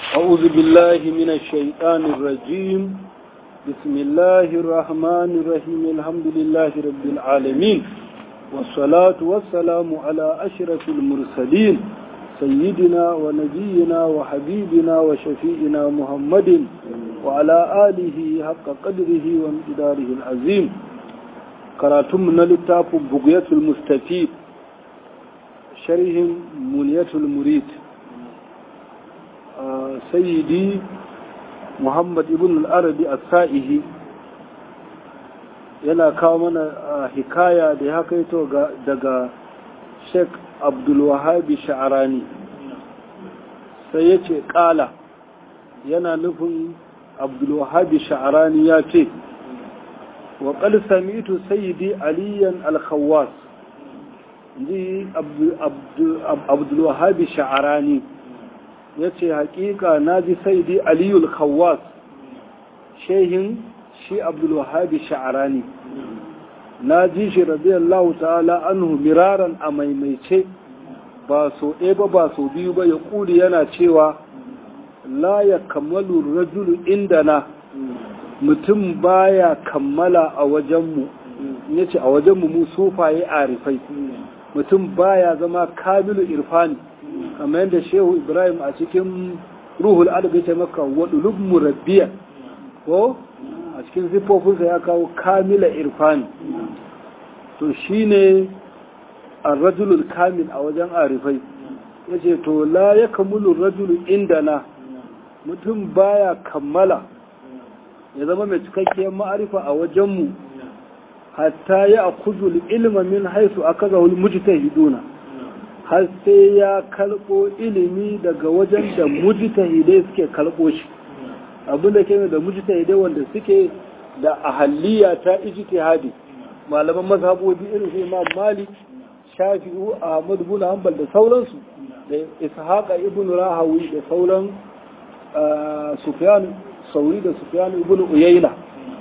أعوذ بالله من الشيطان الرجيم بسم الله الرحمن الرحيم الحمد لله رب العالمين والصلاة والسلام على أشرف المرسلين سيدنا ونبينا وحبيبنا وشفيئنا محمد وعلى آله حق قدره وامتداره العظيم كراتم نلتاف بقية المستفيد شرح منية المريد sayyidi muhammad ibn al-arabi as-sa'ihi yana kawo mana hikaya da ya kaito daga sheikh abdulwahabi sha'arani sai ya ce ƙala yana nufin abdulwahabi sha'arani ya ce wa ƙal sami'tu sayyidi aliyan al-khawwas ji abdulwahabi sha'arani ya ce hakika na ji saidi aliyul khawwas shehin shi abdulwahabi sha'arani na ji shi radiyallahu ta'ala anhu miraran a maimaice ba so ɗaya ba ba so biyu ba ya ƙuri yana cewa la ya kammalu rajulu inda na mutum baya kammala a wajenmu ya ce a wajenmu mu sufaye arifai mutum baya zama kamilu irfani kamar yadda shehu ibrahim a cikin ruhul adabi ta maka waɗulub murabbiya ko a cikin ziffofinsa ya kawo kamila irfani to shi ne rajulul kamil a wajen arifai ya ce to la ya kamulun rajulun inda na mutum baya kammala ya zama mai cikakkiyar ma'arifa a wajenmu hatta ya akuzul ilma min haisu aka zaun mujtahiduna har sai ya kalbo ilimi daga wajen da mujtahidai suke kalbo shi abinda ke da mujtahidai wanda suke da ahalliya ta ijtihadi malaman mazhabobi irin su Imam Malik Shafi'u Ahmad bin Hanbal da sauransu da Ishaq ibn Rahawi da sauran Sufyan Sauri da Sufyan ibn Uyayna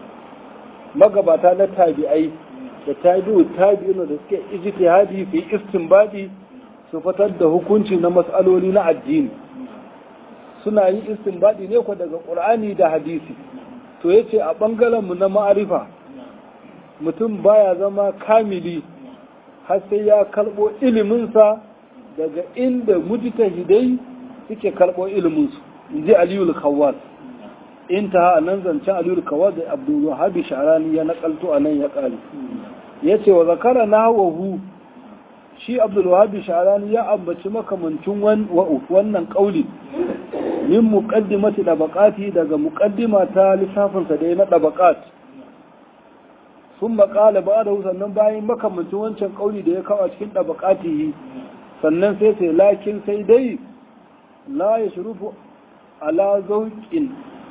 magabata na tabi'ai da tabi'u tabi'una da suke ijtihadi fi istinbadi su fitar da hukunci na matsaloli na addini suna yin istinbadi ne ko daga qur'ani da hadisi to yace a bangaren mu na ma'arifa mutum baya zama kamili har sai ya kalbo ilimin sa daga inda mujtahidai suke kalbo ilimin su inji aliyul khawwas intaha anan zancen aliyul khawwas da abdul wahhab sharani ya nakalto anan ya kare yace wa zakara nahwahu shi abdulwahabi sharani ya ambaci makamancin wannan kauli min muqaddimati dabaqati daga muqaddima ta lissafinsa da na dabaqat sun maƙala ba da sannan bayan makamancin wancan kauli da ya kawo cikin dabaqatihi sannan sai sai lakin sai dai la yashrufu ala zauqin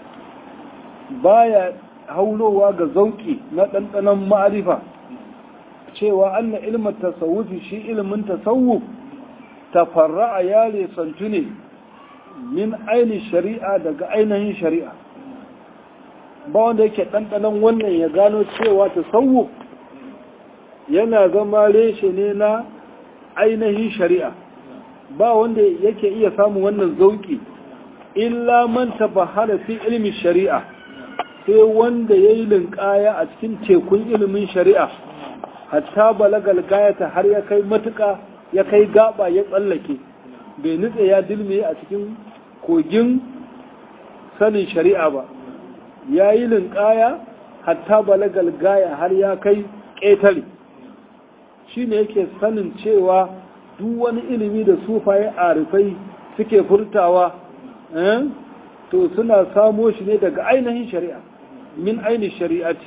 baya haulowa ga zauki na ɗanɗanon ma'arifa cewa anna ilmin tasawufi shi ilmin tasawuf tafarra'a ya lesantu ne min aini shari'a daga ainihin shari'a ba wanda yake ɗanɗanon wannan ya gano cewa tasawuf yana zama reshe ne na ainihin shari'a ba wanda yake iya samun wannan zauki illa man tabahara fi ilmin shari'a sai wanda ya yi linƙaya a cikin tekun ilimin shari'a hatta balagal gayata har ya kai matuka ya kai gaba ya tsallake bai nutse ya dilme a cikin kogin sanin shari'a ba ya yi linƙaya hatta balagal gaya har ya kai ƙetare shi ne yake sanin cewa duk wani ilimi da sufaye arifai suke furtawa to suna samo shi ne daga ainihin shari'a min ainihin shari'ati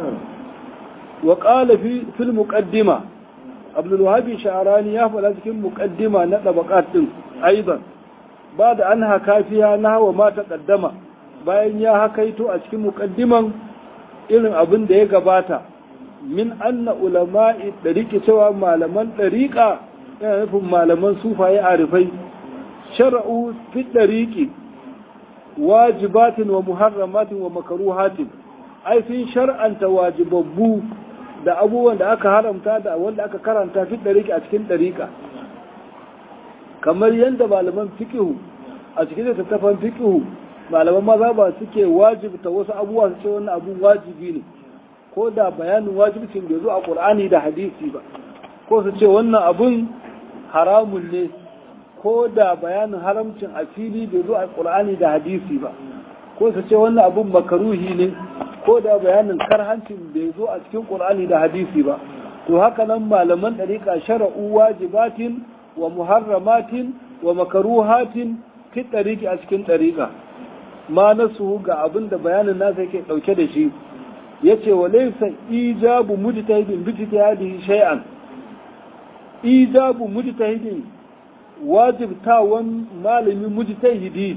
وقال في في المقدمة عبد الوهاب شعراني يا فلا cikin muqaddima na dabaqat din aidan bada an haka fiya na wa ma taqaddama bayan ya hakaito a cikin muqaddiman irin abin da ya gabata min anna ulama'i dariqi cewa malaman dariqa yana nufin malaman sufaye arifai shar'u fi dariqi wajibatin wa muharramatin wa makruhatin ai sun shar'anta wajibabbu da abubuwan da aka haramta da wanda aka karanta fi ɗariƙa a cikin ɗariƙa kamar yadda malaman fikihu a cikin littattafan fiqh malaman maza ba suke wajibta wasu abubuwa su ce wannan abun wajibi ne ko da bayanin wajibcin bai zo a Qur'ani da hadisi ba ko su ce wannan abun haramun ne ko da bayanin haramcin a fili bai zo a Qur'ani da hadisi ba ko su ce wannan abun makaruhi ne ko da bayanin karhancin bai zo a cikin Qur'ani da hadisi ba to haka nan malaman dariƙa shara'u wajibatin wa muharramatin wa makaruhatin fi ɗariƙi a cikin ɗariƙa ma nasu ga abin da bayanin nasa yake ɗauke da shi ya ce wa laisa ijabu mujtahidin bi ijtihadihi shay'an ijabu mujtahidin wajibtawan malami mujtahidi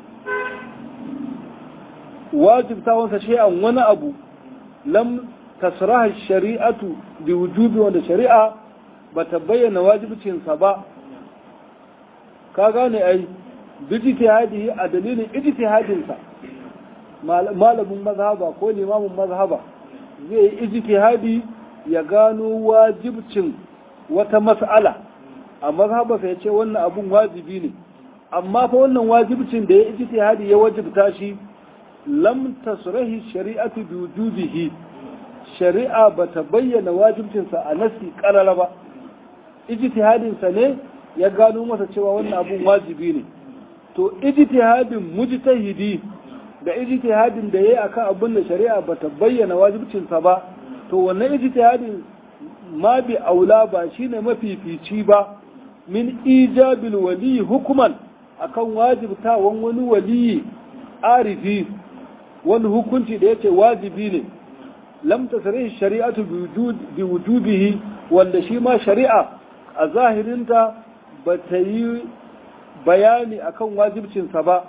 wajibtawan sa shay'an wani abu lam tasraha shari'atu bi wujubi wanda shari'a bata bayyana wajibcinsa ba ka gane ai bijtihadihi a dalilin ijtihadinsa malamin mazhaba ko limamin mazhaba zai yi ijtihadi ya gano wajibcin wata mas'ala a mazhaba sai ce wannan abun wajibi ne amma fa wannan wajibcin da ya ijtihadi ya wajibta shi lam tasrahi shari'atu bi wujubihi shari'a bata bayyana wajibcinsa a nasi karara ba ijtihadinsa ne ya gano masa cewa wannan abun wajibi ne to ijtihadin mujtahidi da ijtihadin da yayi akan abin da shari'a bata bayyana wajibcinsa ba to wannan ijtihadin ma bi aula ba shine mafifici ba min ijabil wali hukuman akan wajibtawan wani wali arifi wani hukunci da yace wajibi ne lam tasrihi shari'atu bi wujubihi wanda shi ma shari'a a zahirinta ba ta yi bayani akan wajibcinsa ba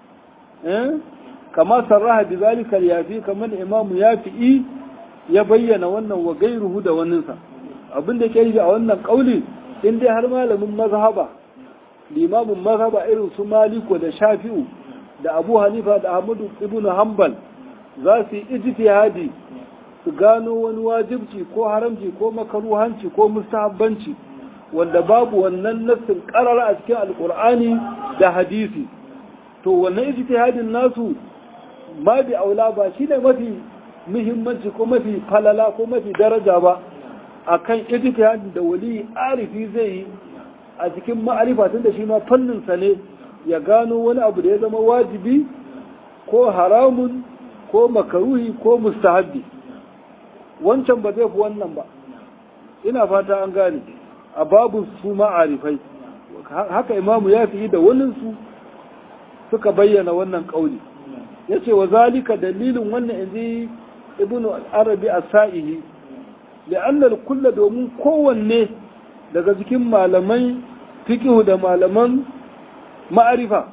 kama sarraha bi zalika yafi kamar imamu yafi'i ya bayyana wannan wa gairuhu da waninsa abin da ke a wannan kauli in dai har malamin mazhaba limamin mazhaba irin su maliko da shafi'u da abu hanifa da ahmadu ibn hanbal za su yi ijtihadi su gano wani wajibci ko haramci ko makaruhanci ko mustahabbanci wanda babu wannan nassin karara a cikin alkur'ani da hadisi to wannan ijtihadin nasu ma bi aula ba shine mafi muhimmanci ko mafi falala ko mafi daraja ba akan ijtihadin da wali arifi zai yi a cikin ma'arifa tun da shi ma fannin sa ne ya gano wani abu da ya zama wajibi ko haramun ko makaruhi ko mustahabbi wancan ba zai fi wannan ba ina fata an gane a babu su ma'arifai haka imamu ya fi da waninsu suka bayyana wannan ƙauli ya ce wa zalika dalilin wannan inji ibn arabi a sa'ihi la'annar kulla domin kowanne daga cikin malamai fikihu da malaman ma'arifa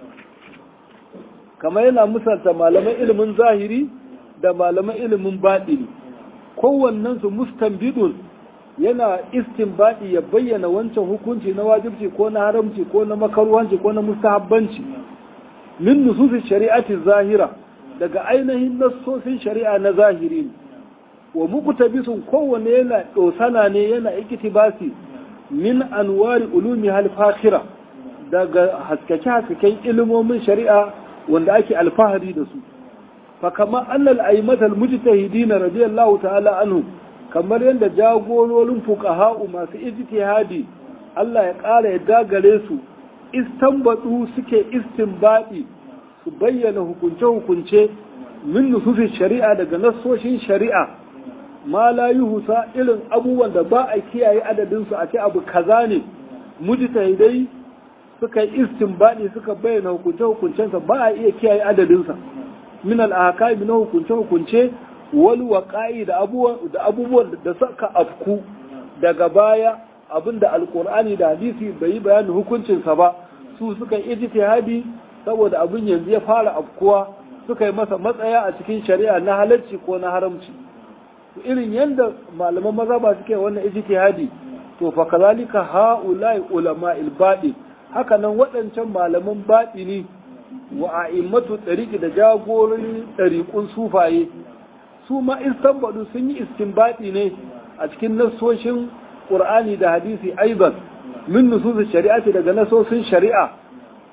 kamar yana misalta malaman ilimin zahiri da malaman ilimin baɗini kowannensu mustanbidun yana istinbadi ya bayyana wancan hukunci na wajibci ko na haramci ko na makaruwanci ko na mustahabbanci min nususin shari'ati zahira daga ainihin nassosin shari'a na zahiri wa muqtabisun kowanne yana dosana ne yana iktibasi min anwari ulumi hal fakhira daga haskake haskaken ilimomin shari'a wanda ake alfahari da su fa kama annal aimatal mujtahidin radiyallahu ta'ala anhu kamar yadda jagororin fuqaha'u masu ijtihadi Allah ya ƙara yadda gare su istanbatu suke istinbadi su bayyana hukunce-hukunce min nusufin shari'a daga nassoshin shari'a ma la yuhusa irin abubuwan da ba a kiyaye adadin su a ce abu kaza ne mujtahidai suka yi istinbadi suka bayyana hukunce-hukuncensa ba a iya kiyaye adadin sa min al-ahkam na hukunce-hukunce wal waqa'i da abubuwan da abubuwan da suka afku daga baya abinda alqur'ani da hadisi bai yi bayanin hukuncinsa ba su suka yi ijtihadi saboda abin yanzu ya fara afkuwa suka yi masa matsaya a cikin shari'a na halarci ko na haramci irin yadda malaman maza ba suke wannan ijtihadi to fa kazalika haula'i ulama ilbadi haka nan waɗancan malaman baɗini wa a'immatu ɗariƙi da jagorin ɗariƙun sufaye su ma istanbadu sun yi istinbadi ne a cikin nassoshin ƙur'ani da hadisi aizan min nususin shari'ati daga nasosin shari'a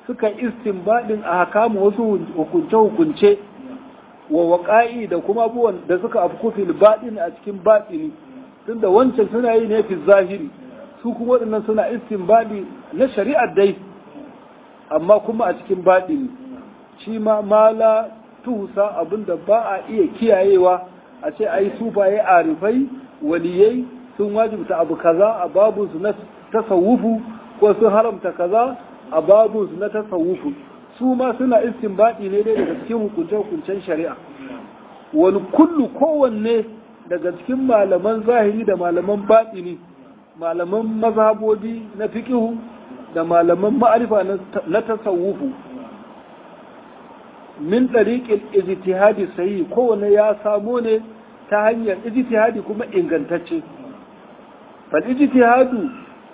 suka istinbadin a hakamu wasu hukunce-hukunce wa waƙa'i da kuma abubuwan da suka afku fil baɗin a cikin baɗini tunda wancan suna yi ne fi zahiri su kuma waɗannan suna istinbadi na shari'ar dai amma kuma a cikin baɗini shi ma mala tuhusa abinda ba a iya kiyayewa a ce ai sufaye arifai waliyai sun wajibta abu kaza a babunsu na tasawufu ko sun haramta kaza a babunsu na tasawufu su ma suna istinbadi ne dai daga cikin hukunce-hukuncen shari'a wani kullu kowanne daga cikin malaman zahiri da malaman baɗini malaman mazhabobi na fiƙihu da malaman ma'arifa na tasawufu min ɗariƙin ijtihadi sayi kowanne ya samo ne ta hanyar ijtihadi kuma ingantacce fal ijtihadu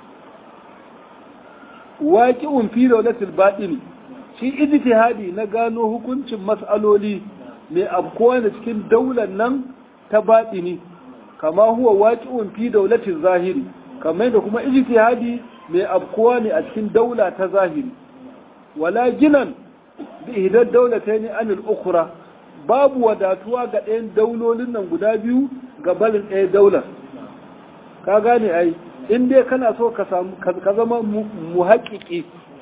waqi'un fi dawlatil baɗini shi ijtihadi na gano hukuncin mas'aloli mai abkowa da cikin daular nan ta baɗini kama huwa waqi'un fi dawlatil zahiri kamar da kuma ijtihadi mai abkowa ne a cikin daula ta zahiri wala ginan bi ihdar daulatayn an al-ukhra babu wadatuwa ga ɗayan daulolin nan guda biyu ga barin ɗaya daular ka gane ai in dai kana so ka samu ka zama muhaƙiƙi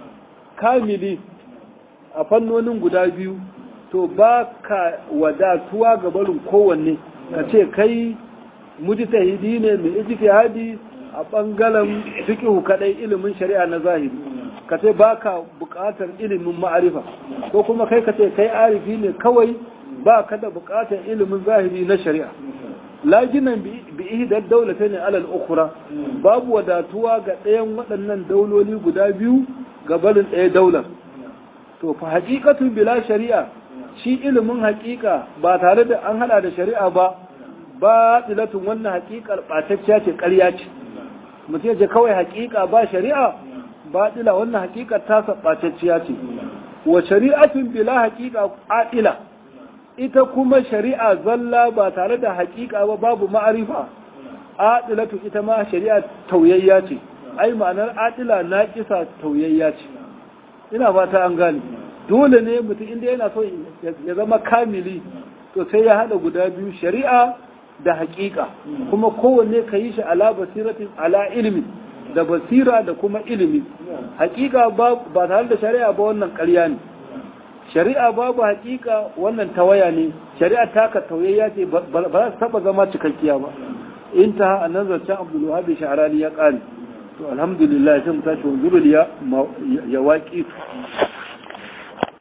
kamili a fannonin guda biyu to ba ka wadatuwa ga barin kowanne ka ce kai mujtahidi ne mai ijtihadi a bangaren fiqhu kadai ilimin shari'a na zahiri ka ce ba ka buƙatar ilimin ma'arifa ko kuma kai ka ce kai arifi ne kawai ba ka da buƙatar ilimin zahiri na shari'a lajinan bi ihdar daulata ne alal ukhra babu wadatuwa ga ɗayan waɗannan dauloli guda biyu ga barin ɗaya daular to fa haqiqatu bila shari'a shi ilimin haƙiƙa ba tare da an hada da shari'a ba ba tilatun wannan haƙiƙar ɓatacciya ce ƙarya ce mutum ya ce kawai haƙiƙa ba shari'a ba tila wannan haƙiƙar ta ɓatacciya ce wa shari'atun bila haƙiƙa ƙaɗila ita kuma shari'a zalla ba tare da haƙiƙa ba babu ma'arifa adilatu ita ma shari'a tauyayya ce ai ma'anar adila na kisa tauyayya ce ina fata an gane dole ne mutum inda yana so ya zama kamili to sai ya hada guda biyu shari'a da haƙiƙa kuma kowanne ka yi shi ala basiratin ala ilimi da basira da kuma ilimi haƙiƙa ba tare da shari'a ba wannan ƙarya ne shari'a babu hakika wannan tawaya ne shari'a taka tauyayya ce ba za su taba zama cikakkiya ba in ta a nan zancen abdulwahabi sha'arani ya ƙare to alhamdulillah sai mu tashi wanzurul ya waƙi